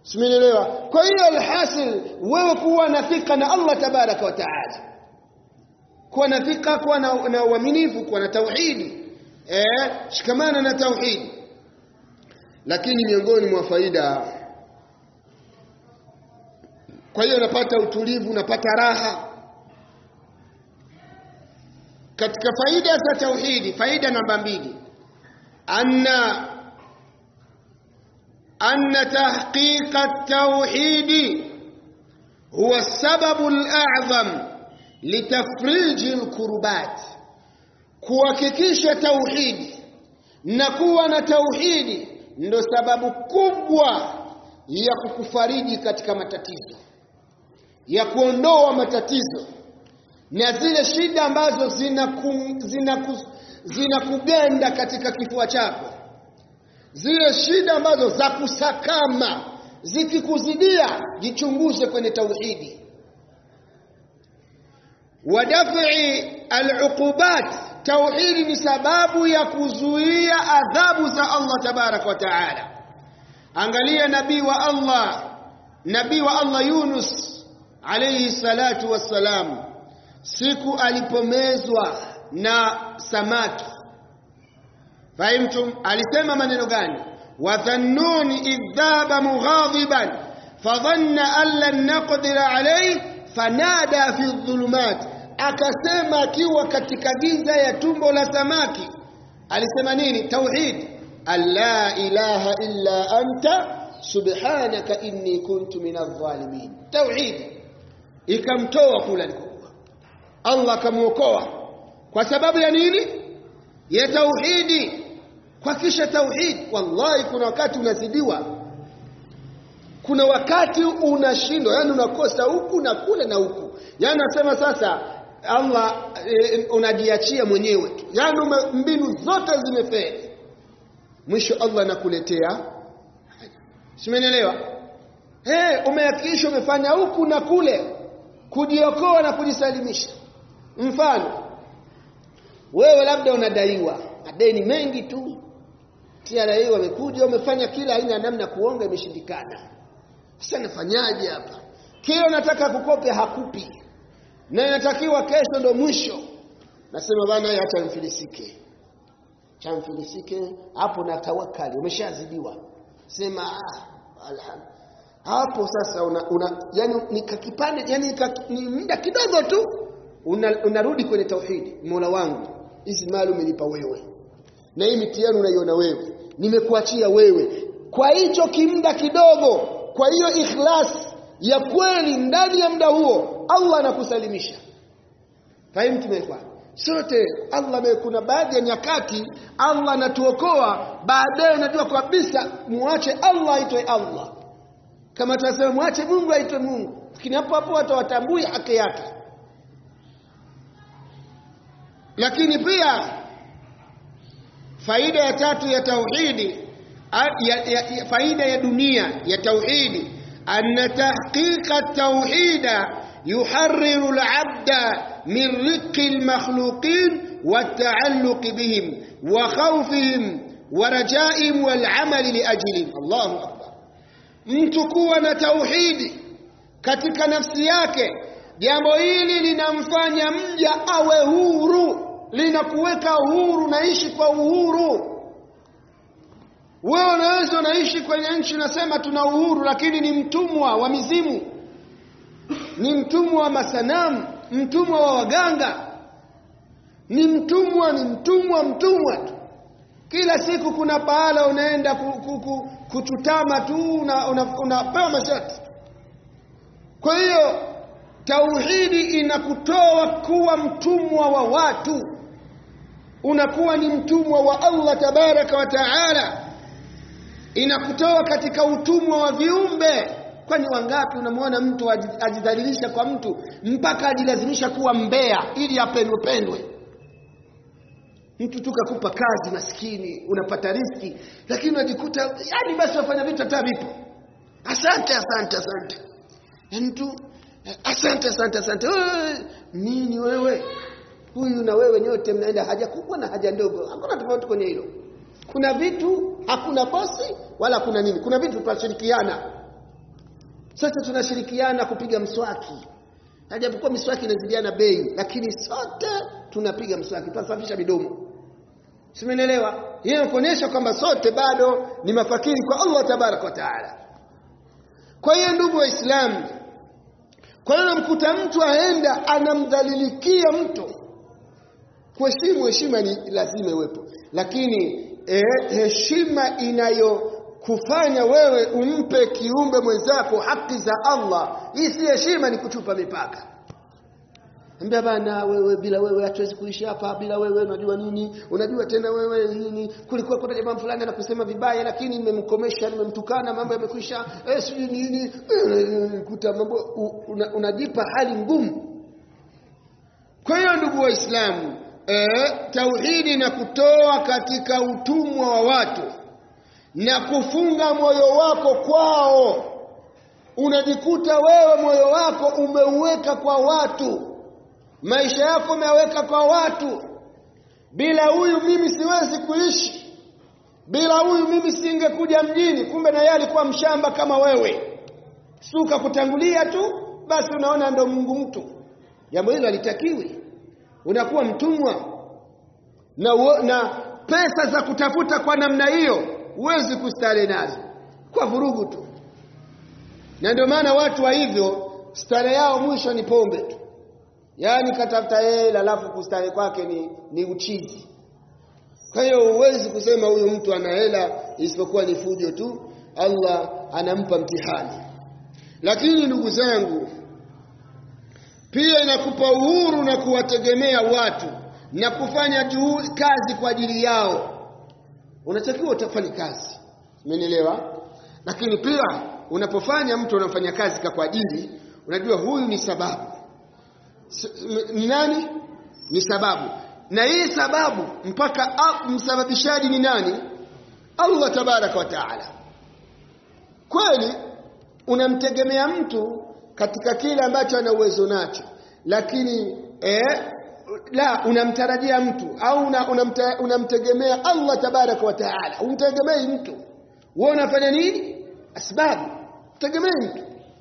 simenielewa kwa hiyo alhasil wewe kuwa na thika na Allah tabaraka wa taala kuwa na thika kuwa na, na uaminifu kuwa na tauhidi eh shikamana na tauhidi lakini miongoni mwa faida kwa hiyo unapata utulivu unapata raha katika faida za tauhidi faida namba mbili anna anna tahqiq at-tauhid huwa sababu al-a'zam litafriji al-kurbat kuhakikisha tauhidi na kuwa na tauhidi ndo sababu kubwa ya kukufariji katika matatizo ya kuondoa matatizo na zile shida ambazo zinakugenda zina zina katika kifua chako zile shida ambazo za kusakama zikikuzidia jichunguze kwenye tauhidi wadafi aluqubat tauhidi ni sababu ya kuzuia adhabu za Allah tabarak wa taala angalia nabii wa Allah nabii wa Allah Yunus alayhi salatu wassalam siku alipomezwa na samaki fahimtum alisema maneno gani wadhannuni idhaba mughadiban fadhanna an lan naqdira alayhi fanada fi dhulumat akasema akiwa katika giza ya tumbo la samaki alisema nini tauhid alla ilaha illa anta subhanaka inni kuntu minadh dhalimin tauhid ikamtoa kule alikokuwa Allah akamuokoa kwa sababu ya nini ya tauhidi kwa kisha tauhid wallahi kuna wakati unazidiwa kuna wakati unashindwa yani unakosa huku na kule na huku yani nasema sasa Allah e, unajiachia mwenyewe tu yani mbinu zote zimefeli mwisho Allah anakuletea simenielewa eh umehakikisha umefanya huku na kule kujiokoa na kujisalimisha mfano wewe labda unadaiwa madeni mengi tu TRA wamekuja wamefanya kila aina ya namna kuonga imeshindikana sasa nafanyaje hapa kile unataka kukope hakupi na inatakiwa kesho ndo mwisho nasema bana hata mfilisike chamfilisike hapo na tawakali umeshazidiwa sema ah, alhamdulillah hapo sasa una, una yani ni kakipande yani ni muda kidogo tu una, unarudi kwenye tauhidi Mola wangu hizi mali umenipa wewe na hii mitihani unaiona wewe nimekuachia wewe kwa hicho kimda kidogo kwa hiyo ikhlas ya kweli ndani ya muda huo Allah anakusalimisha fahimu tumekuwa sote Allah kuna baadhi ya nyakati Allah anatuokoa baadaye unajua kabisa muache Allah aitwe Allah kama tunasema mwache Mungu aitwe Mungu lakini hapo hapo watu watambui haki yake lakini pia faida ya tatu ya tauhidi ya, ya, ya, faida ya dunia ya tauhidi anna tahqiqa tauhida yuharriru al-'abda min riqqi al-makhluqin والتعلق بهم وخوفهم ورجائهم والعمل لأجلهم الله أكبر mtu kuwa na tauhidi katika nafsi yake jambo hili linamfanya mja awe huru linakuweka huru naishi kwa uhuru wewe unaweza unaishi kwenye nchi unasema tuna uhuru lakini ni mtumwa wa mizimu ni mtumwa wa masanamu mtumwa wa waganga ni mtumwa ni mtumwa mtumwa tu kila siku kuna pahala unaenda ku, ku, ku, kuchutama tu unapewa una, una masharti kwa hiyo tauhidi inakutoa kuwa mtumwa wa watu unakuwa ni mtumwa wa Allah tabaraka wa taala inakutoa katika utumwa wa viumbe kwani wangapi unamwona mtu ajidhalilisha kwa mtu mpaka ajilazimisha kuwa mbea ili apendwe pendwe mtu tu kakupa kazi maskini unapata riski lakini unajikuta yani basi wafanya vitu hata vipo asante asante asante yani tu asante asante asante Wewe, nini wewe huyu na wewe nyote mnaenda haja kubwa na haja ndogo hakuna tofauti kwenye hilo kuna vitu hakuna bosi wala kuna nini kuna vitu tunashirikiana sasa tunashirikiana kupiga mswaki hajapokuwa miswaki inazidiana bei lakini sote tunapiga mswaki tunasafisha midomo simenielewa hiyo kuonyesha kwamba sote bado ni mafakiri kwa Allah tabarak wa taala kwa hiyo ndugu waislamu kwa hiyo namkuta mtu aenda anamdhalilikia mtu kuheshimu heshima ni lazima iwepo lakini eh, heshima inayokufanya wewe umpe kiumbe mwenzako haki za Allah hii si heshima ni kuchupa mipaka Ambia bana wewe bila wewe hatuwezi kuishi hapa bila wewe unajua nini unajua tena wewe nini kulikuwa kuna jamaa fulani anakusema vibaya lakini nimemkomesha nimemtukana mambo yamekwisha eh sijui nini kuta mambo una, unajipa hali ngumu kwa hiyo ndugu waislamu eh tauhidi na kutoa katika utumwa wa watu na kufunga moyo wako kwao unajikuta wewe moyo wako umeuweka kwa watu maisha yako umeweka kwa watu bila huyu mimi siwezi kuishi bila huyu mimi singekuja mjini kumbe na yeye alikuwa mshamba kama wewe suka kutangulia tu basi unaona ndo Mungu mtu jambo hilo halitakiwi unakuwa mtumwa na, na pesa za kutafuta kwa namna hiyo huwezi kustare nazo kwa vurugu tu na ndio maana watu wa hivyo stare yao mwisho ni pombe tu yaani katafuta hela alafu kustarehe kwake ni, ni uchizi kwa hiyo huwezi kusema huyu mtu ana hela isipokuwa ni fujo tu Allah anampa mtihani lakini ndugu zangu pia inakupa uhuru na kuwategemea watu na kufanya juhudi kazi kwa ajili yao unatakiwa utafanya kazi umenielewa lakini pia unapofanya mtu anafanya kazi kwa ajili unajua huyu ni sababu ni nani ni sababu na hii sababu mpaka msababishaji ni nani Allah tabaraka wa taala kweli unamtegemea mtu katika kile ambacho ana uwezo nacho lakini eh, la unamtarajia mtu au unamtegemea una, una Allah tabaraka wa taala umtegemei mtu wewe unafanya nini asbabu tegemei mtu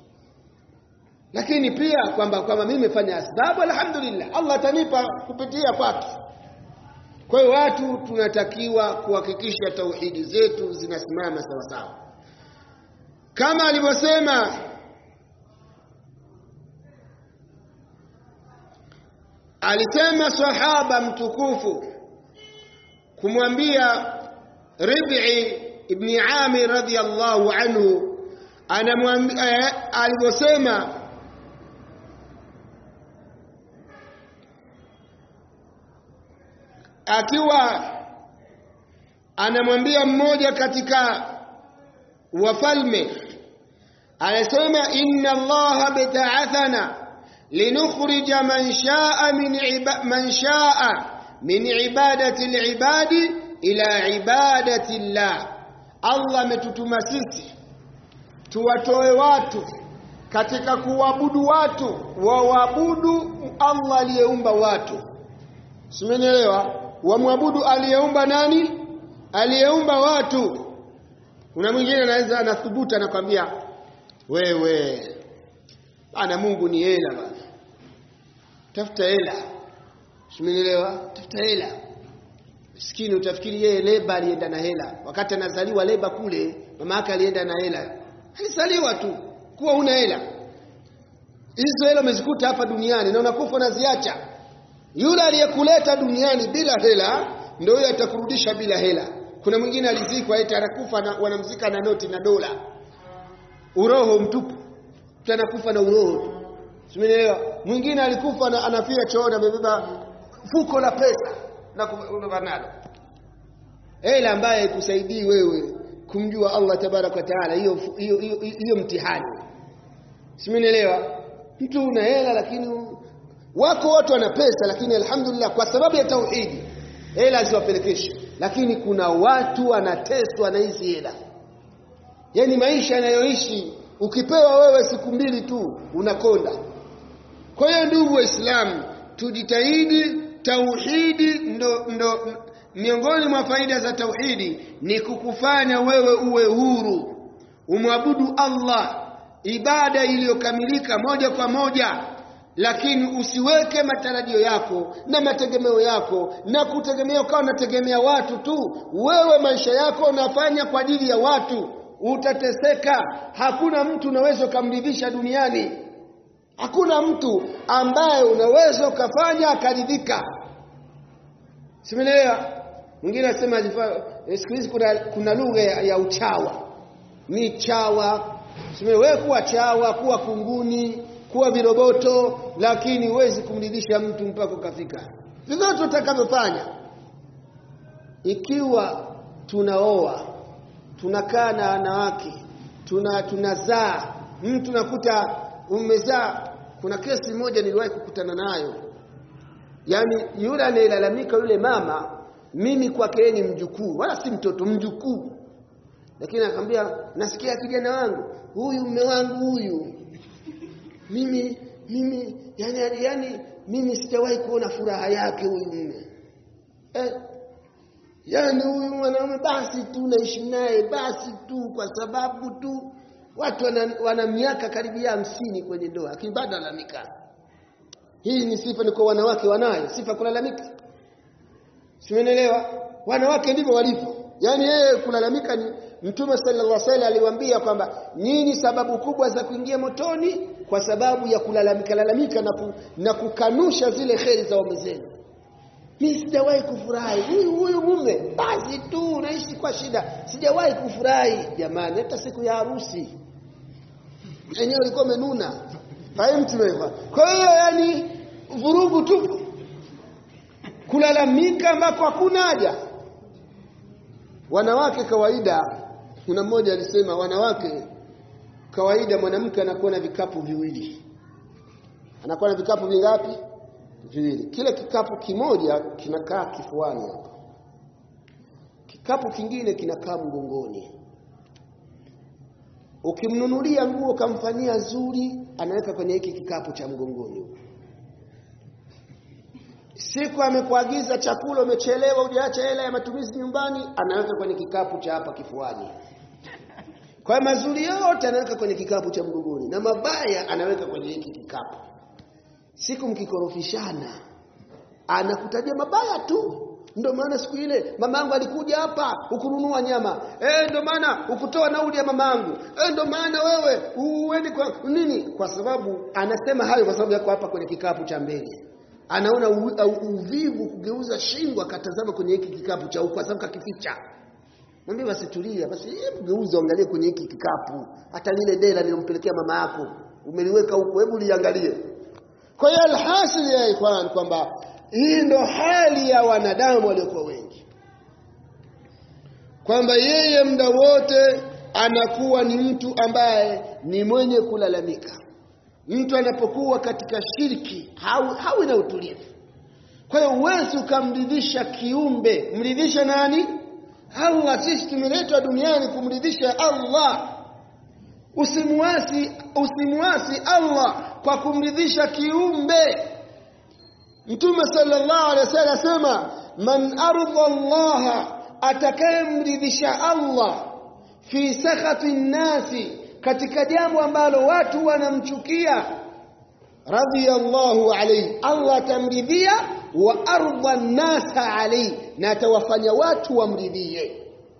lakini pia kwamba kwamba mimi nimefanya asbabu alhamdulillah Allah atanipa kupitia kwake kwa hiyo watu tunatakiwa kuhakikisha tauhidi zetu zinasimama sawa sawa kama alivyosema alisema sahaba mtukufu kumwambia Rib'i ibn Amir radhiyallahu anhu anamwambia alivyosema akiwa anamwambia mmoja katika wafalme anasema inna allaha bita'athana linukhrija man sha'a min iba, man sha'a min ibadati al-ibadi ila ibadati Allah Allah ametutuma sisi tuwatoe watu katika kuabudu watu wawaabudu Allah aliyeumba watu simenielewa wamwabudu aliyeumba nani aliyeumba watu kuna mwingine anaweza anathubuta anakwambia wewe bana Mungu ni hela bana tafuta hela simenielewa tafuta hela Miskini utafikiri yeye leba alienda na hela. Wakati anazaliwa leba kule, mama yake alienda na hela. Alizaliwa tu kuwa una hela. Hizo hela umezikuta hapa duniani na unakufa unaziacha. Yule aliyekuleta duniani bila hela ndio yule atakurudisha bila hela. Kuna mwingine alizikwa eti anakufa na wanamzika na noti na dola. Uroho mtupu. Mtu anakufa na uroho tu. Simenielewa? Mwingine alikufa na anafia chooni amebeba fuko la pesa na nalo hela ambaye ikusaidii wewe kumjua Allah tabaraka wa taala hiyo hiyo hiyo mtihani simenielewa mtu una hela lakini wako watu wana pesa lakini alhamdulillah kwa sababu ya tauhidi hela ziwapelekeshe lakini kuna watu wanateswa na hizi hela yani maisha yanayoishi ukipewa wewe siku mbili tu unakonda kwa hiyo ndugu waislamu tujitahidi tauhidi ndo, ndo miongoni mwa faida za tauhidi ni kukufanya wewe uwe huru umwabudu Allah ibada iliyokamilika moja kwa moja lakini usiweke matarajio yako na mategemeo yako na kutegemea ukawa unategemea watu tu wewe maisha yako unafanya kwa ajili ya watu utateseka hakuna mtu unaweza ukamridhisha duniani hakuna mtu ambaye unaweza ukafanya akaridhika simeelewa mwingine anasema siku hizi kuna, kuna lugha ya, ya uchawa ni chawa wewe kuwa chawa kuwa kunguni kuwa viroboto lakini huwezi kumridhisha mtu mpaka ukafika vyovyote utakavyofanya ikiwa tunaoa tunakaa na wanawake tuna tunazaa mtu nakuta umezaa kuna kesi moja niliwahi kukutana nayo yaani yule anayelalamika yule mama mimi kwake yeye ni mjukuu wala si mtoto mjukuu lakini akamwambia nasikia kijana wangu huyu mume wangu huyu mimi mimi yani, yani mimi sijawahi kuona furaha yake huyu mume eh, yani huyu mwanaume basi tu naishi naye basi tu kwa sababu tu watu wana, wana miaka karibia hamsini kwenye ndoa lakini bado alalamika hii ni sifa ni kwa wanawake wanayo sifa kulalamika simenelewa wanawake ndivyo walivyo yani yeye kulalamika ni mtume sallallahu alaihi wasallam aliwaambia kwamba nyinyi sababu kubwa za kuingia motoni kwa sababu ya kulalamika lalamika na, ku, na kukanusha zile kheri za waume zenu mimi sijawahi kufurahi huyu huyu mume basi tu naishi kwa shida sijawahi kufurahi jamani hata siku ya harusi enyewe ulikuwa umenuna fahimu tumefa kwa hiyo yani vurugu tu kulalamika ambako hakuna haja wanawake kawaida kuna mmoja alisema wanawake kawaida mwanamke anakuwa na vikapu viwili anakuwa na vikapu vingapi viwili kile kikapu kimoja kinakaa kifuani hapa kikapu kingine kinakaa mgongoni ukimnunulia nguo ukamfanyia zuri anaweka kwenye hiki kikapu cha mgongoni siku amekuagiza chakula umechelewa hujaacha hela ya matumizi nyumbani anaweka kwenye kikapu cha hapa kifuani kwa mazuri yote anaweka kwenye kikapu cha mgongoni na mabaya anaweka kwenye hiki kikapu siku mkikorofishana anakutajia mabaya tu ndio maana siku ile mamangu alikuja hapa ukununua nyama eh ndio maana ukutoa nauli ya mamangu eh ndio maana wewe uende kwa nini kwa sababu anasema hayo kwa sababu yako hapa kwenye kikapu cha mbele anaona u, u, uvivu kugeuza shingo akatazama kwenye hiki kikapu cha huko kwa sababu kakificha mwambie basi tulia basi hebu geuza angalie kwenye hiki kikapu hata lile dela nilompelekea mama yako umeliweka huko hebu liangalie kwa hiyo alhasil ya ikhwan kwamba hii ndo hali ya wanadamu waliokuwa wengi kwamba yeye muda wote anakuwa ni mtu ambaye ni mwenye kulalamika mtu anapokuwa katika shirki hawi, hawi na utulivu kwa hiyo huwezi ukamridhisha kiumbe mridhisha nani allah sisi tumeletwa duniani kumridhisha allah usimuasi usimuasi allah kwa kumridhisha kiumbe mtume sallallahu alaihi wasallam asema man arda allaha atakayemridhisha allah fi sakhati nnasi katika jambo ambalo watu wanamchukia radhiyallahu alayhi Allah atamridhia wa arda nnasa alayhi na atawafanya watu wamridhie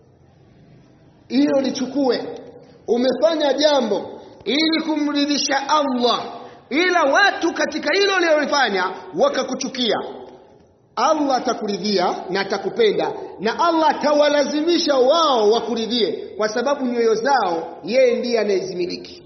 hilo lichukue umefanya jambo ili kumridhisha Allah ila watu katika hilo lilolifanya wakakuchukia Allah atakuridhia na atakupenda na Allah atawalazimisha wao wakuridhie kwa sababu nyoyo zao yeye ndiye anayezimiliki.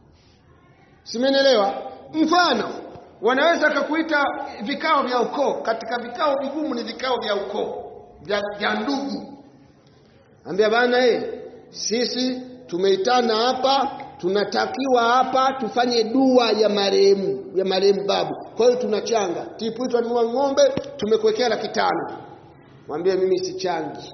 Simenelewa? Mfano, wanaweza kukuita vikao vya ukoo, katika vikao vigumu ni vikao vya ukoo vya, vya ndugu. Ambia bana eh, sisi tumeitana hapa tunatakiwa hapa tufanye dua ya marehemu ya marehemu babu kwa hiyo tunachanga tipu tunanunua ng'ombe tumekuwekea laki tano mwambie mimi sichangi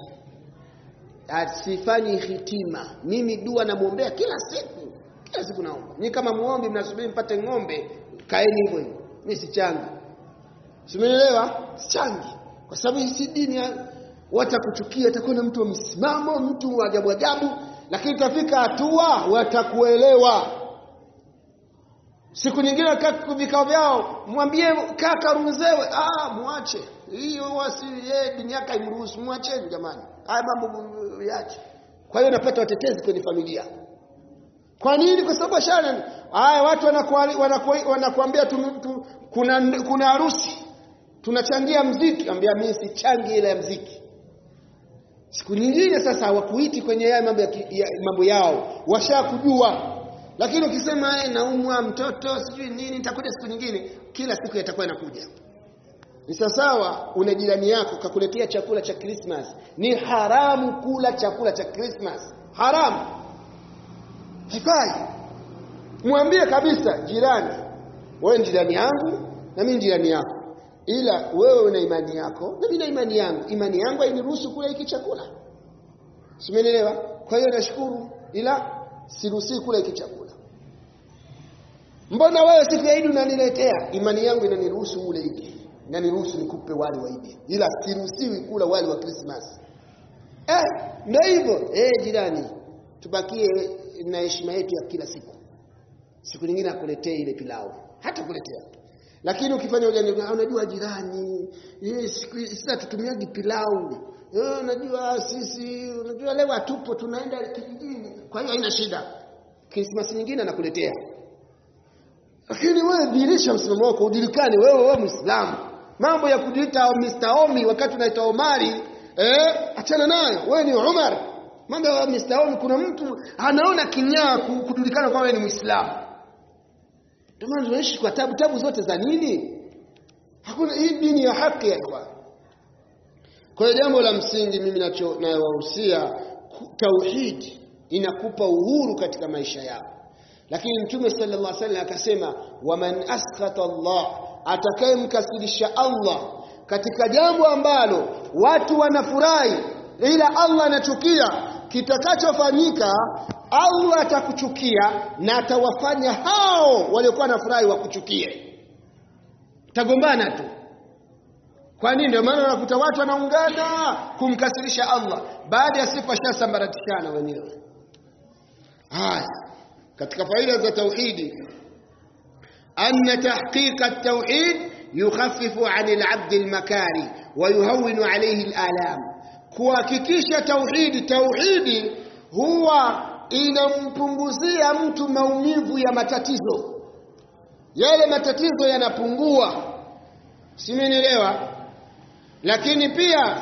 sifanyi hitima mimi dua namwombea kila siku kila siku naomba ni kama muombi mnasubiri mpate ng'ombe kaeni hivyo hivyo mimi sichangi simeelewa sichangi kwa sababu hii si dini watakuchukia atakuwa na mtu wa msimamo mtu wa ajabu ajabu lakini itafika hatua watakuelewa siku nyingine kaka vikao vyao mwambie kaka ruhusewe ah muache hiyo wasi yeye dini yake haimruhusu muacheni jamani haya mambo yache kwa hiyo napata watetezi kwenye familia kwa nini kwa sababu shana haya watu wanakuambia wanakuambia tu, kuna kuna harusi tunachangia mziki ambia mimi sichangi ile ya mziki siku nyingine sasa hawakuiti kwenye haya mambo ya, ya, mambo yao washakujua lakini ukisema naumwa mtoto sijui nini nitakuja siku nyingine kila siku yatakuwa inakuja ni sawasawa una jirani yako kakuletea chakula cha Christmas ni haramu kula chakula cha Christmas haramu haifai mwambie kabisa jirani wewe ni jirani yangu na mimi jirani yako ila wewe una imani yako na mimi na imani yangu imani yangu hainiruhusu kula hiki chakula simenielewa kwa hiyo nashukuru ila siruhusi kula hiki chakula mbona wewe siku ya Eid unaniletea imani yangu inaniruhusu ule hiki inaniruhusu nikupe wali wa Eid ila siruhusiwi kula wali wa Christmas eh ndio hivyo eh jirani tubakie na heshima yetu ya kila siku siku nyingine akuletee ile pilau hata kuletea lakini ukifanya ujani unajua jirani eh sisi tutumiagi pilau eh unajua sisi unajua leo hatupo tunaenda kijijini kwa hiyo haina shida Christmas nyingine anakuletea lakini wewe dirisha msimamo wako ujulikane wewe wewe Muislamu mambo ya kujiita Mr. Omi wakati unaita Omari eh achana nayo wewe ni Umar mambo ya Mr. Omi kuna mtu anaona kinyaa kujulikana kwamba wewe ni Muislamu ndio maana tunaishi kwa tabu tabu zote za nini hakuna hii dini ya haki ya ikhwan kwa hiyo jambo la msingi mimi nacho nawahusia tauhid inakupa uhuru katika maisha yako lakini mtume sallallahu alaihi wasallam akasema waman askhata Allah atakayemkasirisha Allah katika jambo ambalo watu wanafurahi ila Allah anachukia kitakachofanyika Allah atakuchukia na atawafanya hao waliokuwa nafurahi wakuchukie tagombana tu kwa nini ndio maana unakuta watu wanaungana kumkasirisha Allah baada ya sifa shasambaratishana wenyewe haya katika faida za tauhidi anna tahqiqa at-tauhid yukhaffifu 'ani al-'abd al-makari wa yuhawwinu 'alayhi al-alam kuhakikisha tauhidi tauhidi huwa inampunguzia mtu maumivu ya matatizo yale matatizo yanapungua simenielewa lakini pia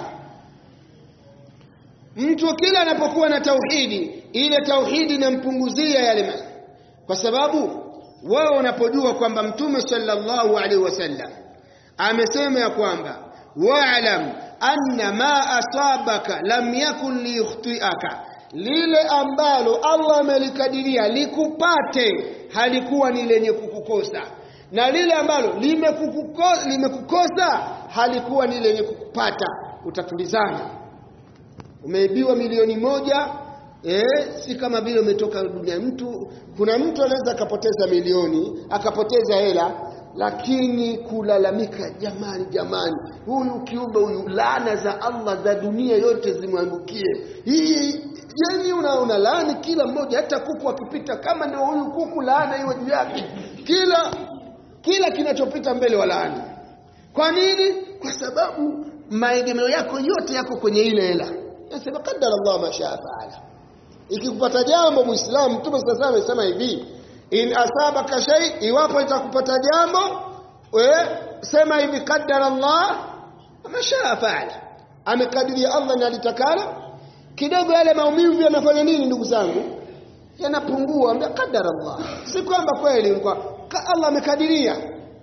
mtu kila anapokuwa na tauhidi ile tauhidi inampunguzia yale kwa sababu wewe unapojua kwamba mtume sallallahu alaihi wasallam amesema ya kwamba wa'lam anna ma asabaka lam yakun liyukhtiaka lile ambalo Allah amelikadiria likupate halikuwa ni lenye kukukosa na lile ambalo limekukosa limekukosa halikuwa ni lenye kukupata utatulizana umeibiwa milioni moja eh si kama vile umetoka dunia mtu kuna mtu anaweza akapoteza milioni akapoteza hela lakini kulalamika jamani jamani huyu kiumbe huyu laana za Allah za dunia yote zimwangukie hii yani una, una laani kila mmoja hata kuku akipita kama ndio huyu kuku laana iwe juu yake kila kila kinachopita mbele wa laani kwa nini kwa sababu maegemeo yako yote yako kwenye ile hela nasema kadara Allah mashaa faala ikikupata jambo muislamu mtume sasa amesema hivi in asabaka shay iwapo itakupata jambo we sema hivi kadara Allah mashaa faala amekadiria Allah na alitakalo kidogo yale maumivu yanafanya nini ndugu zangu yanapungua ambia kadara Allah si kwamba kweli kwa Allah amekadiria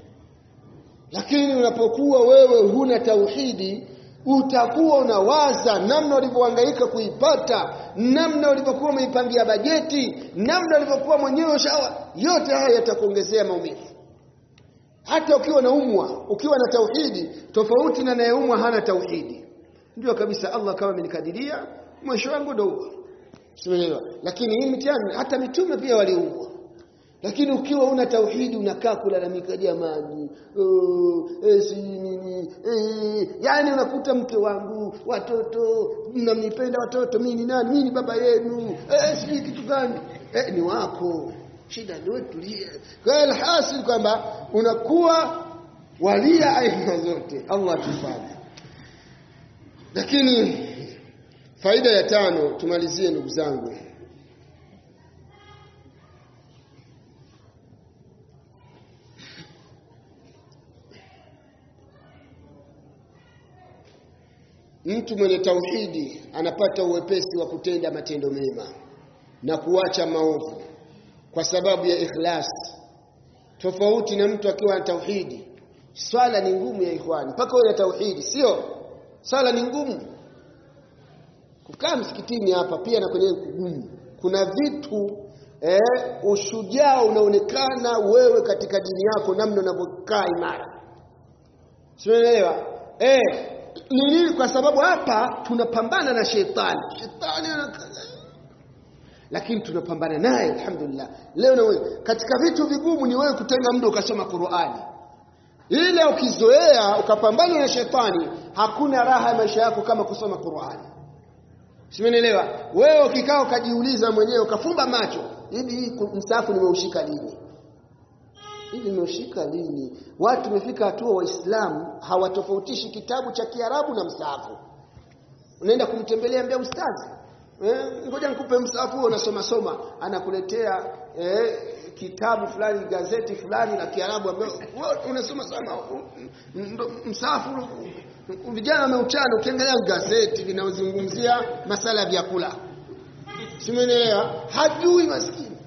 lakini unapokuwa wewe huna tauhidi utakuwa unawaza namna ulivyohangaika kuipata namna ulivyokuwa umeipangia bajeti namna ulivyokuwa mwenyewe shawa yote haya yatakuongezea maumivu hata ukiwa naumwa ukiwa na tauhidi tofauti na nayeumwa hana tauhidi ndio kabisa Allah kama amenikadiria mwisho wangu ndio huo simeelewa lakini hii mtihani hata mitume pia waliumwa lakini ukiwa una tauhidi unakaa kulalamika jamani oh, eh, si nini eh, yani unakuta mke wangu watoto mnamnipenda watoto mimi ni nani mimi ni baba yenu eh, si kitu gani eh, ni wako shida ndio tulia kwa hiyo alhasil kwamba unakuwa walia aina zote Allah tufanye lakini faida ya tano tumalizie ndugu zangu mtu mwenye tauhidi anapata uwepesi wa kutenda matendo mema na kuacha maovu kwa sababu ya ikhlas tofauti na mtu akiwa na tauhidi swala ni ngumu ya ikhwani mpaka uwe na tauhidi sio swala ni ngumu kukaa msikitini hapa pia na kwenye kugumu kuna vitu eh, ushujaa unaonekana wewe katika dini yako namna unavyokaa imara simeelewa eh ni nini kwa sababu hapa tunapambana na shetani shetani lakini tunapambana naye alhamdulillah leo na wewe katika vitu vigumu ni wewe kutenga muda ukasoma Qur'ani ile ukizoea ukapambana na shetani hakuna raha ya maisha yako kama kusoma Qur'ani Simenielewa? Wewe ukikaa ukajiuliza mwenyewe ukafumba macho, hivi msafu nimeushika lini? Hivi nimeushika lini? Watu tumefika hatua waislamu hawatofautishi kitabu cha Kiarabu na msafu. Unaenda kumtembelea mbea ustazi. Eh, ngoja nikupe msafu unasoma soma, anakuletea eh, kitabu fulani gazeti fulani la Kiarabu ambayo unasoma sana msafu vijana wameuchana ukiangalia gazeti linazungumzia masala ya vyakula simeelewa hajui maskini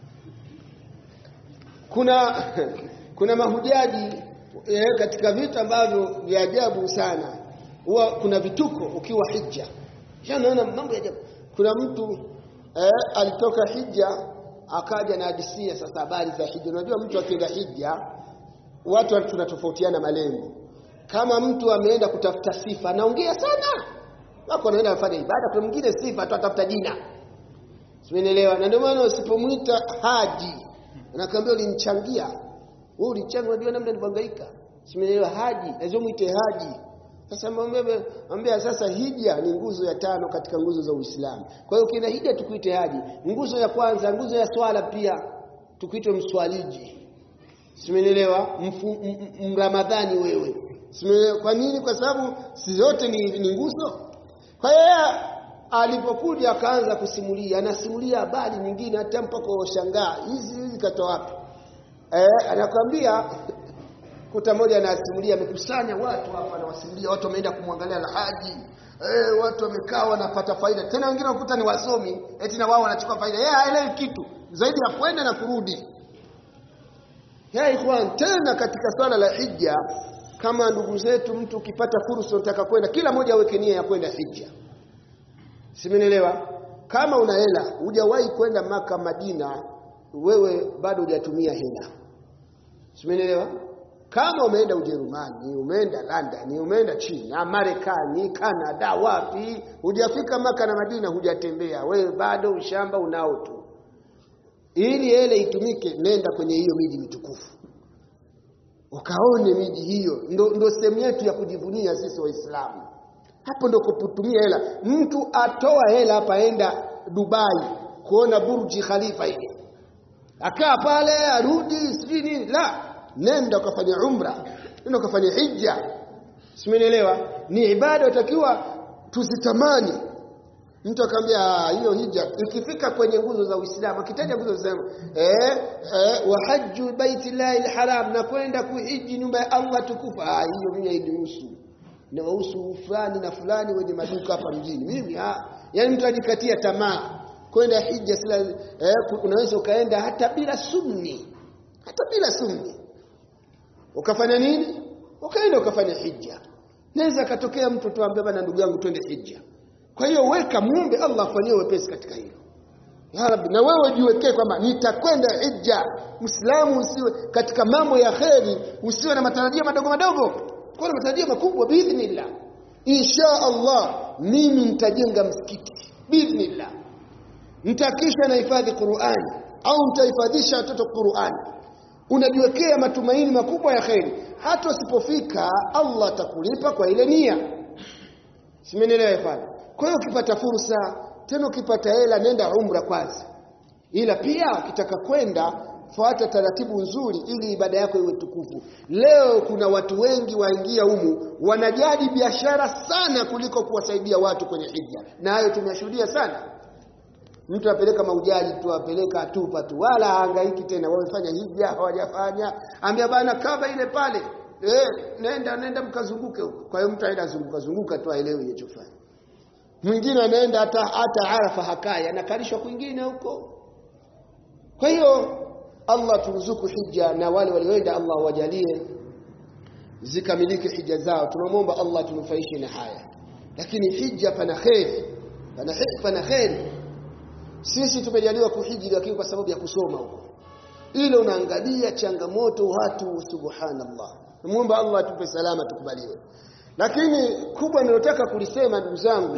kuna kuna mahujaji eh, katika vitu ambavyo vya ajabu sana huwa kuna vituko ukiwa hija naona mambo ya ajabu kuna mtu eh, alitoka hija akaja na hadisia sasa habari za hija unajua mtu akienda hija watu tunatofautiana malengo kama mtu ameenda kutafuta sifa anaongea sana wako anaenda kufanya ibada kuna mwingine sifa tu atafuta jina simeelewa na ndio maana usipomwita haji anakuambia ulinichangia wewe ulichanga unajua namna nilivyohangaika simeelewa haji lazima muite haji sasa mwambie sasa hija ni nguzo ya tano katika nguzo za Uislamu kwa hiyo ukienda hija tukuite haji nguzo ya kwanza nguzo ya swala pia tukuite mswaliji simeelewa mramadhani wewe kwa nini kwa sababu si zote ni, ni nguzo kwa hiyo alipokuja akaanza kusimulia anasimulia habari nyingine hata mpaka washangaa hizi hizi katoa wapi eh anakwambia kuta moja anasimulia amekusanya watu hapa anawasimulia watu wameenda kumwangalia alhaji eh watu wamekaa wanapata faida tena wengine wakuta ni wasomi eti na wao wanachukua faida yeye haelewi kitu zaidi ya kwenda na kurudi ya ikhwan tena katika swala la hija kama ndugu zetu mtu ukipata fursa unataka kwenda kila mmoja aweke nia ya kwenda hija simenielewa kama una hela hujawahi kwenda maka madina wewe bado hujatumia hela simenielewa kama umeenda ujerumani umeenda london umeenda china marekani canada wapi hujafika maka na madina hujatembea wewe bado ushamba unao tu ili hele itumike nenda kwenye hiyo miji mitukufu ukaone miji hiyo ndo, ndo sehemu yetu ya kujivunia sisi waislamu hapo ndo kutumia hela mtu atoa hela hapa enda dubai kuona burji khalifa ile akaa pale arudi sijui nini la nenda ukafanya umra nenda ukafanya hija simenielewa ni ibada utakiwa tuzitamani mtu akamwambia hiyo hija ikifika kwenye nguzo za Uislamu akitaja nguzo za eh, eh wa hajju baitillahi alharam na kwenda kuhiji nyumba ya Allah tukufa ah hiyo mimi hainihusu na wahusu fulani na fulani wenye maduka hapa mjini mimi ah yani mtu ajikatia tamaa kwenda hija sila eh, unaweza ukaenda hata bila sunni hata bila sunni ukafanya nini ukaenda ukafanya hija naweza katokea mtu tuambie bana ndugu yangu twende hija kwa hiyo weka muombe Allah afanyie wepesi katika hilo. Ya Rabbi na wewe jiwekee kwamba nitakwenda hija. Muislamu usiwe katika mambo ya kheri, usiwe na matarajio madogo madogo. Kwa na matarajio makubwa biidhnillah. Insha Allah mimi nitajenga msikiti biidhnillah. Nitakisha na hifadhi Qur'ani au nitahifadhisha watoto Qur'ani. Unajiwekea matumaini makubwa ya kheri. Hata usipofika Allah atakulipa kwa ile nia. Simenielewa ifanye. Kwa hiyo ukipata fursa tena ukipata hela nenda umra kwanza. ila pia ukitaka kwenda fuata taratibu nzuri ili ibada yako iwe tukufu leo kuna watu wengi waingia humu wanajadi biashara sana kuliko kuwasaidia watu kwenye hija na hayo tumeshuhudia sana mtu apeleka maujaji tu apeleka atupa tu wala haangaiki tena wamefanya hija hawajafanya ambia bana kaba ile pale eh nenda nenda mkazunguke huko kwa hiyo mtu aenda zunguka zunguka tu aelewe alichofanya mwingine anaenda hata hata arafa hakai anakalishwa kwingine huko kwa hiyo Allah turuzuku hija na wale walioenda Allah wajalie zikamilike hija zao tunamwomba Allah tunufaishe na haya lakini hija pana kheri pana pana kheri sisi tumejaliwa kuhiji lakini kwa sababu ya kusoma huko ile unaangalia changamoto watu subhanallah muomba Allah atupe salama tukubaliwe lakini kubwa ninalotaka kulisema ndugu zangu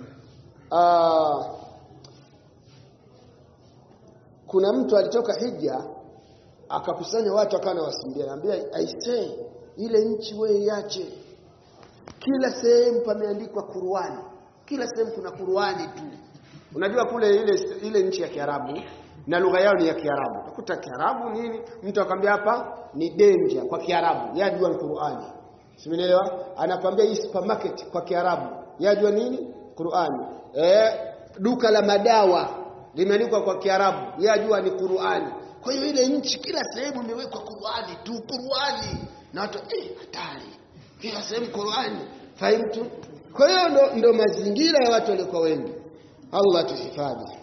kuna mtu alitoka hija akakusanya watu akawa anawasimulia anambia aisee ile nchi wewe iache kila sehemu pameandikwa Qur'ani kila sehemu kuna Qur'ani tu unajua kule ile ile nchi ya Kiarabu na lugha yao ni ya Kiarabu utakuta Kiarabu nini mtu akwambia hapa ni danger kwa Kiarabu yajua ni Qur'ani simenielewa anakwambia hii supermarket kwa Kiarabu yajua nini Qur'ani eh duka la madawa limeandikwa kwa Kiarabu yajua ni Qur'ani kwa hiyo ile nchi kila sehemu imewekwa Qur'ani tu Qur'ani na watu eh hatari kila sehemu Qur'ani fahimu kwa hiyo ndo, ndo mazingira ya watu waliokuwa wengi Allah tuhifadhi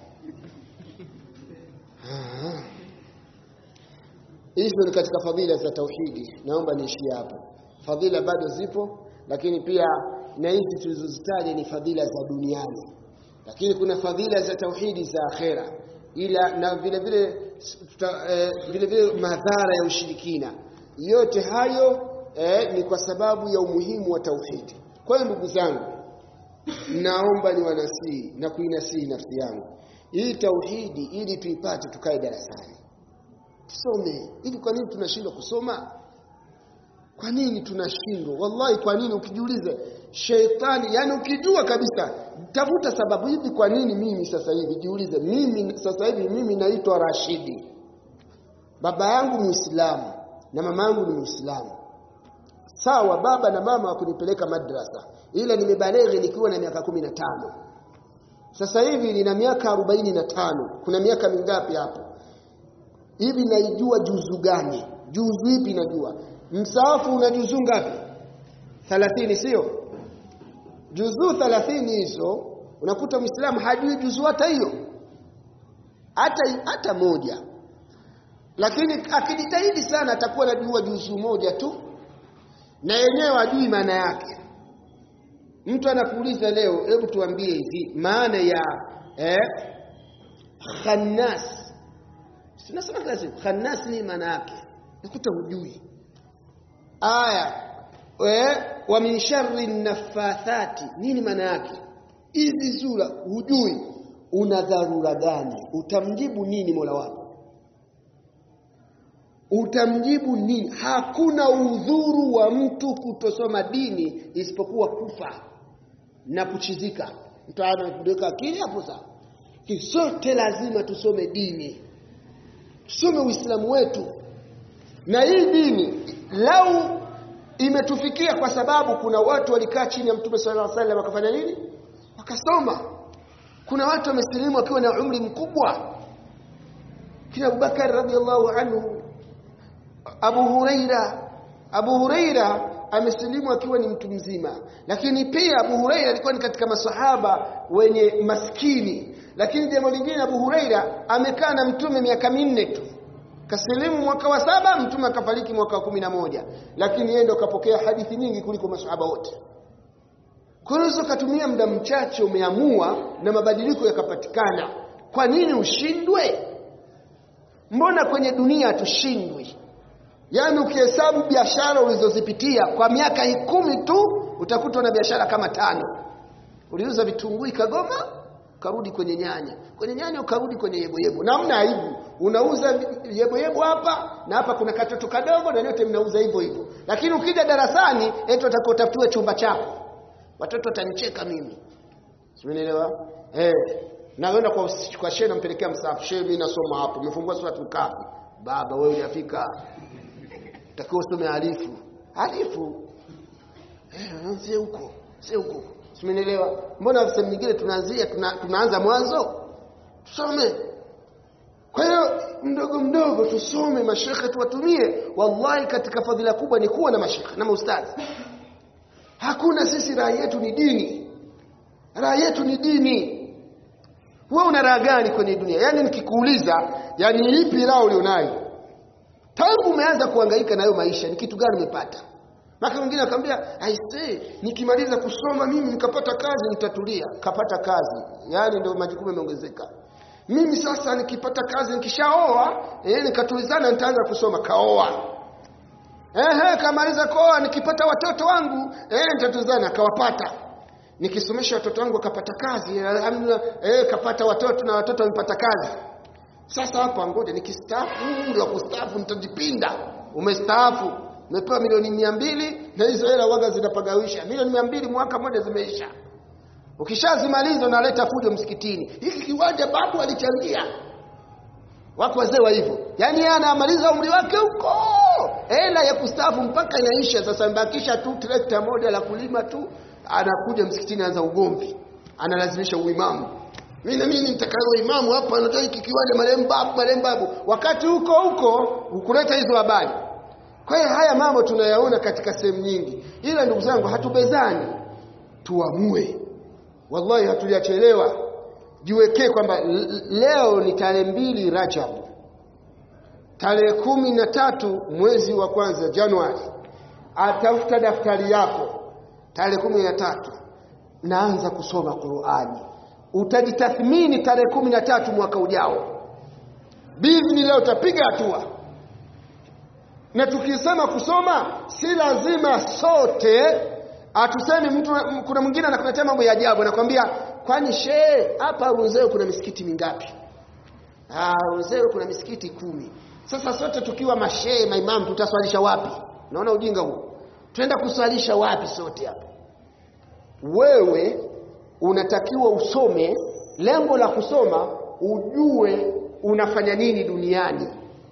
hizo ni katika fadhila za tauhidi naomba niishie hapo fadhila bado zipo lakini pia na hizi tulizozitaja ni fadhila za duniani lakini kuna fadhila za tauhidi za akhera ila na vile vile eh, vile vile madhara ya ushirikina yote hayo eh, ni kwa sababu ya umuhimu wa tauhidi kwa hiyo ndugu zangu naomba ni wanasihi na kuinasihi nafsi yangu hii tauhidi ili tuipate tukae darasani tusome hivi kwa nini tunashindwa kusoma kwa nini tunashindwa wallahi kwa nini ukijiuliza sheitani yani ukijua kabisa tafuta sababu hivi kwa nini mimi sasa hivi jiulize mimi sasa hivi mimi naitwa Rashidi baba yangu muislamu na mama yangu ni muislamu sawa baba na mama wakunipeleka madrasa ila nimebaleghe nikiwa na miaka kumi na tano sasa hivi nina miaka arobaini na tano kuna miaka mingapi hapo hivi naijua juzu gani juzu ipi najua msaafu una juzu ngapi 30 sio juzu 30 hizo unakuta muislamu hajui juzu hata hiyo hata hata moja lakini akijitahidi sana atakuwa anajua juzu moja tu na yenyewe hajui maana yake mtu anakuuliza leo hebu tuambie hivi maana ya eh, khannas tunasema kila siku khannas ni maana yake nakuta hujui aya eh, wa min sharri nafathati nini maana yake hizi sura hujui una dharura gani utamjibu nini mola wako utamjibu nini hakuna udhuru wa mtu kutosoma dini isipokuwa kufa na kuchizika mtu anakuweka akili hapo sawa sote lazima tusome dini tusome uislamu wetu na hii dini lau imetufikia kwa sababu kuna watu walikaa chini ya mtume sallallahu alaihi wasallam wakafanya nini wakasoma kuna watu wamesilimu wakiwa na umri mkubwa kina Abubakar radhiallahu anhu Abu Huraira Abu Huraira amesilimu akiwa ni mtu mzima lakini pia Abu Huraira alikuwa ni katika masahaba wenye maskini lakini jambo lingine Abu Huraira amekaa na mtume miaka minne tu kasilimu mwaka wa saba mtume akafariki mwaka wa kumi na moja lakini yeye ndo kapokea hadithi nyingi kuliko masahaba wote kwa hiyo ukatumia muda mchache umeamua na mabadiliko yakapatikana kwa nini ushindwe mbona kwenye dunia hatushindwi yaani ukihesabu biashara ulizozipitia kwa miaka kumi tu utakuta na biashara kama tano uliuza vitunguu Kagoma ukarudi kwenye nyanya kwenye nyanya ukarudi kwenye yeboyebo na hamna aibu unauza yeboyebo hapa na hapa kuna katoto kadogo na nyote mnauza hivyo hivyo lakini ukija darasani eti utakotafutiwe chumba chako watoto watanicheka mimi Simeelewa? Eh. naenda kwa kwa shehe nampelekea msahafu shehe mimi nasoma hapo umefungua suratul kafi baba wewe hujafika takiwa usome alifu alifu eh sio huko sio huko simenielewa mbona sehemu nyingine tunaanzia tuna, tunaanza mwanzo tusome kwa hiyo mdogo mdogo tusome mashekhe tuwatumie wallahi katika fadhila kubwa ni kuwa na mashekhe na maustadhi hakuna sisi raha yetu ni dini raha yetu ni dini wewe una raha gani kwenye dunia yani nikikuuliza yani ipi raha ulionayo tangu umeanza kuhangaika na hayo maisha ni kitu gani umepata maka mwingine akamwambia aisee nikimaliza kusoma mimi nikapata kazi nitatulia kapata kazi yani ndio majukumu yameongezeka mimi sasa nikipata kazi nikishaoa eh nikatulizana nitaanza kusoma kaoa ehe kamaliza koa nikipata watoto wangu eh nitatulizana akawapata nikisomesha watoto wangu akapata kazi alhamdulillah eh kapata watoto na watoto wamepata kazi sasa hapa ngoja nikistaafu ndio kustaafu nitajipinda umestaafu umepewa milioni mia mbili na hizo hela waga zinapagawisha milioni mia mbili mwaka mmoja zimeisha ukishazimaliza unaleta fujo msikitini hiki kiwanja babu alichangia wako wazee wa hivyo yaani yeye anamaliza umri wake huko hela ya kustaafu mpaka inaisha sasa mbakisha tu trekta moja la kulima tu anakuja msikitini anza ugomvi analazimisha uimamu mimi na mimi nitakalo imamu hapa anatoa hiki kiwanja marehemu babu marehemu babu wakati huko huko ukuleta hizo habari kwa hiyo haya mambo tunayaona katika sehemu nyingi ila ndugu zangu hatubezani tuamue wallahi hatujachelewa jiwekee kwamba leo ni tarehe mbili Rajab tarehe kumi na tatu mwezi wa kwanza Januari atafuta daftari yako tarehe kumi na tatu naanza kusoma Qur'ani utajitathmini tarehe kumi na tatu mwaka ujao bizni leo utapiga hatua na tukisema kusoma si lazima sote atusemi mtu kuna mwingine anakuletea mambo ya ajabu anakwambia kwani shehe hapa Runzewe kuna misikiti mingapi ah Runzewe kuna misikiti kumi sasa sote tukiwa mashehe maimamu tutaswalisha wapi naona ujinga huu tuenda kuswalisha wapi sote hapa wewe unatakiwa usome lengo la kusoma ujue unafanya nini duniani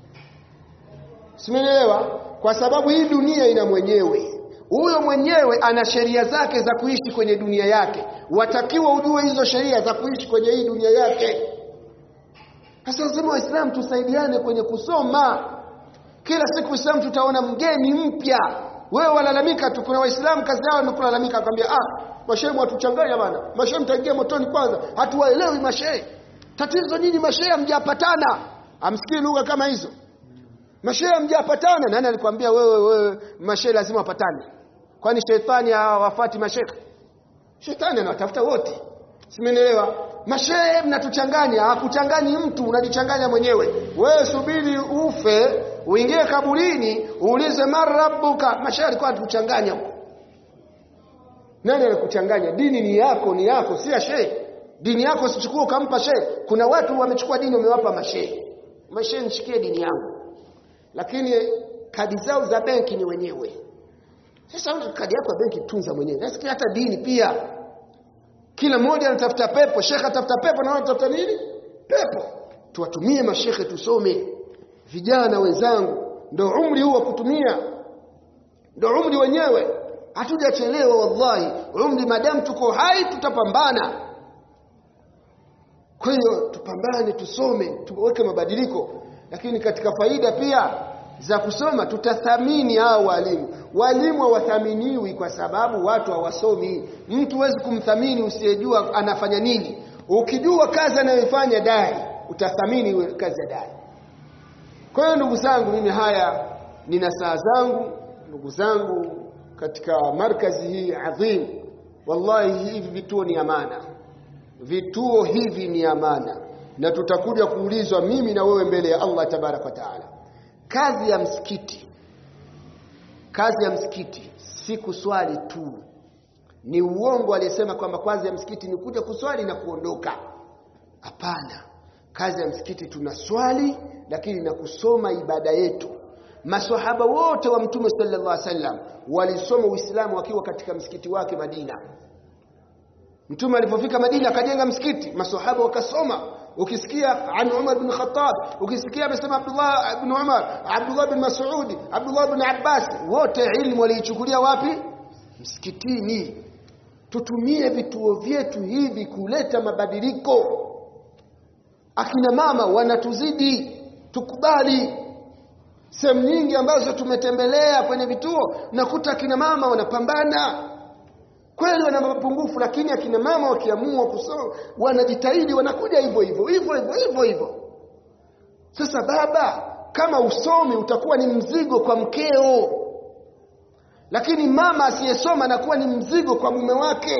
simenielewa kwa sababu hii dunia ina mwenyewe huyo mwenyewe ana sheria zake za kuishi kwenye dunia yake watakiwa ujue hizo sheria za kuishi kwenye hii dunia yake sasa lazima waislamu tusaidiane kwenye kusoma kila siku waislamu tutaona mgeni mpya wewe walalamika tu kuna waislamu kazi yao ni kulalamika akwambia ah mashehe watuchanganya bana mashehe mtaingia motoni kwanza hatuwaelewi mashehe tatizo nini mashehe hamjapatana amsikii lugha kama hizo mashehe hamjapatana nani alikwambia wewe wewe mashehe lazima wapatane kwani shetani hawafati mashehe shetani anawatafuta wote simenielewa mashehe mnatuchanganya hakuchanganyi mtu unajichanganya mwenyewe wewe subiri ufe uingie kaburini uulize marabuka mashehe alikuwa anatuchanganya huko nani alikuchanganya dini ni yako ni yako si ya shehe dini yako usichukue ukampa shehe kuna watu wamechukua dini wamewapa mashehe mashehe nishikie dini yangu lakini kadi zao za benki ni wenyewe sasa una kadi yako ya benki tunza mwenyewe nasikia hata dini pia kila mmoja anatafuta pepo shekhe atafuta pepo na anatafuta nini pepo tuwatumie mashekhe tusome vijana wenzangu ndio umri huu wa kutumia ndio umri wenyewe hatujachelewa wallahi umri madamu tuko hai tutapambana kwa hiyo tupambane tusome tuweke mabadiliko lakini katika faida pia za kusoma tutathamini hao walimu walimu hawathaminiwi kwa sababu watu hawasomi mtu huwezi kumthamini usiyejua anafanya nini ukijua kazi anayoifanya dai utathamini kazi ya dai kwa hiyo ndugu zangu mimi haya nina saa zangu ndugu zangu katika markazi hii adhim wallahi hivi vituo ni amana vituo hivi ni amana na tutakuja kuulizwa mimi na wewe mbele ya Allah tabarak wa taala kazi ya msikiti kazi ya msikiti si kuswali tu ni uongo aliyesema kwamba kazi ya msikiti ni kuja kuswali na kuondoka hapana kazi ya msikiti tunaswali lakini na kusoma ibada yetu maswahaba wote wa mtume sallallahu alaihi wasallam walisoma uislamu wakiwa katika msikiti wake Madina mtume alipofika Madina akajenga msikiti maswahaba wakasoma ukisikia an Umar bin Khattab ukisikia amesema Abdullah ibn Umar Abdullah bin Mas'ud Abdullah bin Abbas wote ilmu waliichukulia wapi msikitini tutumie vituo vyetu hivi kuleta mabadiliko akina mama wanatuzidi tukubali sehemu nyingi ambazo tumetembelea kwenye vituo nakuta akina mama wanapambana kweli wana mapungufu lakini akina mama wakiamua kusoma wanajitahidi wanakuja hivyo hivyo hivyo hivyo hivyo hivyo sasa baba kama usomi utakuwa ni mzigo kwa mkeo lakini mama asiyesoma anakuwa ni mzigo kwa mume wake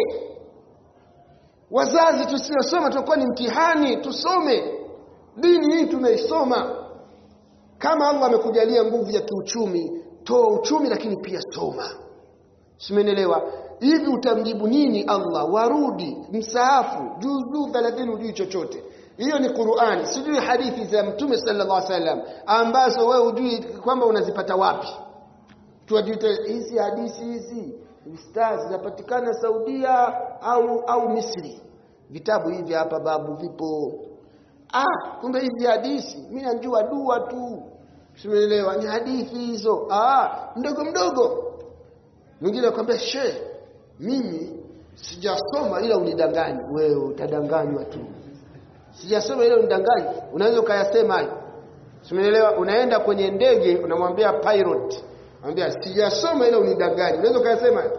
wazazi tusiyosoma tunakuwa ni mtihani tusome dini hii tunaisoma kama Allah amekujalia nguvu ya kiuchumi toa uchumi lakini pia soma simenelewa hivi utamjibu nini Allah warudi msaafu juzuu 30 hujui chochote hiyo ni Qur'ani sijui hadithi za mtume sallallahu alaihi wasallam ambazo wewe hujui kwamba unazipata wapi tuwajiite hizi hadithi hizi stars zinapatikana Saudia au au Misri vitabu hivi hapa babu vipo ah kumbe hizi hadithi mimi najua dua tu simeelewa ni hadithi hizo ah mdogo mdogo mwingine akwambia she mimi sijasoma ila unidanganya wewe utadanganywa tu sijasoma ila unidanganya unaweza ukayasema hayo simeelewa unaenda kwenye ndege unamwambia pilot anambia sijasoma ila unidanganya unaweza ukayasema hayo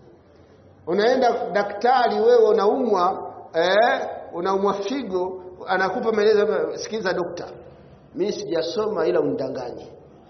unaenda daktari wewe unaumwa eh unaumwa figo anakupa maelezo sikiza dokta mimi sijasoma ila unidanganye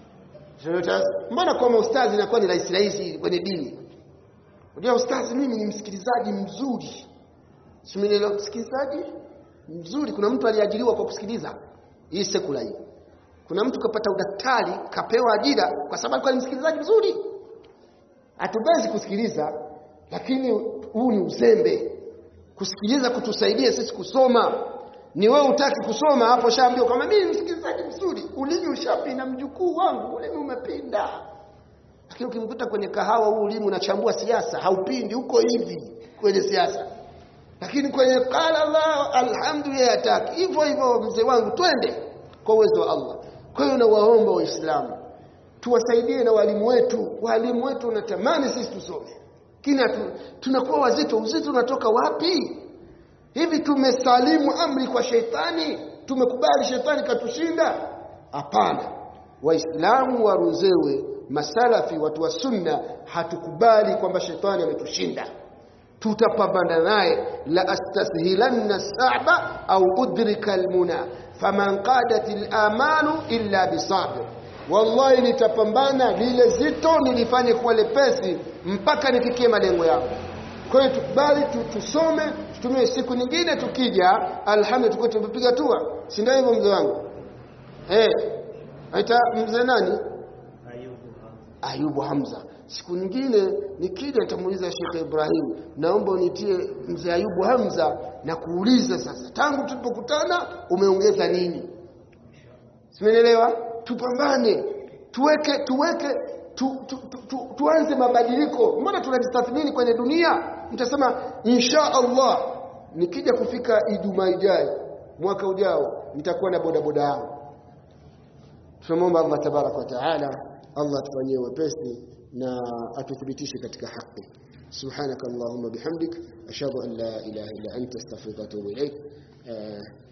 mbona kwa ustazi inakuwa ni rahisi rahisi kwenye dini unajua ustazi mimi ni msikilizaji mzuri simenelewa msikilizaji mzuri kuna mtu aliajiriwa kwa kusikiliza hii sekula hii kuna mtu kapata udaktari kapewa ajira kwa sababu alikuwa ni msikilizaji mzuri hatubezi kusikiliza lakini huu ni uzembe kusikiliza kutusaidia sisi kusoma ni wewe utaki kusoma hapo shaambia kama mimi msikilizaji mzuri ulimi ushapinda mjukuu wangu ulimi umepinda lakini ukimkuta kwenye kahawa huu ulimi unachambua siasa haupindi huko hivi kwenye siasa lakini kwenye qala Allah alhamdulillah ataki hivyo hivyo mzee wangu twende kwa uwezo wa Allah kwa hiyo nawaomba waislamu tuwasaidie na walimu wetu walimu wetu wanatamani sisi tusome kina tu, tunakuwa wazito uzito unatoka wapi hivi tumesalimu amri kwa sheitani tumekubali shetani katushinda hapana waislamu waruzewe masalafi watu wa sunna hatukubali kwamba shetani ametushinda tutapambana naye la astashilanna sa'ba au udrika almuna faman qadat alamanu illa bisabir wallahi nitapambana lile zito nilifanye kuwa lepesi mpaka nifikie malengo yangu kwa hiyo tukubali tusome tutumie siku nyingine tukija alhamdulillah tukue tumepiga hatua si ndio hivyo mzee wangu eh aita mzee nani Ayubu Hamza siku nyingine nikija nitamuuliza Sheikh Ibrahim naomba unitie mzee Ayubu Hamza na kuuliza sasa tangu tulipokutana umeongeza nini Simenelewa tupambane tuweke tuweke tu, tu, tu, tu, tuanze mabadiliko mbona tunajistathmini kwenye dunia mtasema insha Allah nikija kufika Ijumaa ijayo mwaka ujao nitakuwa na bodaboda yangu tunamwomba Allah tabarak wa taala Allah atufanyie wepesi na atuthibitishe katika haki subhanaka allahumma bihamdik ashhadu an la ilaha illa anta astaghfiruka wa atubu ilaik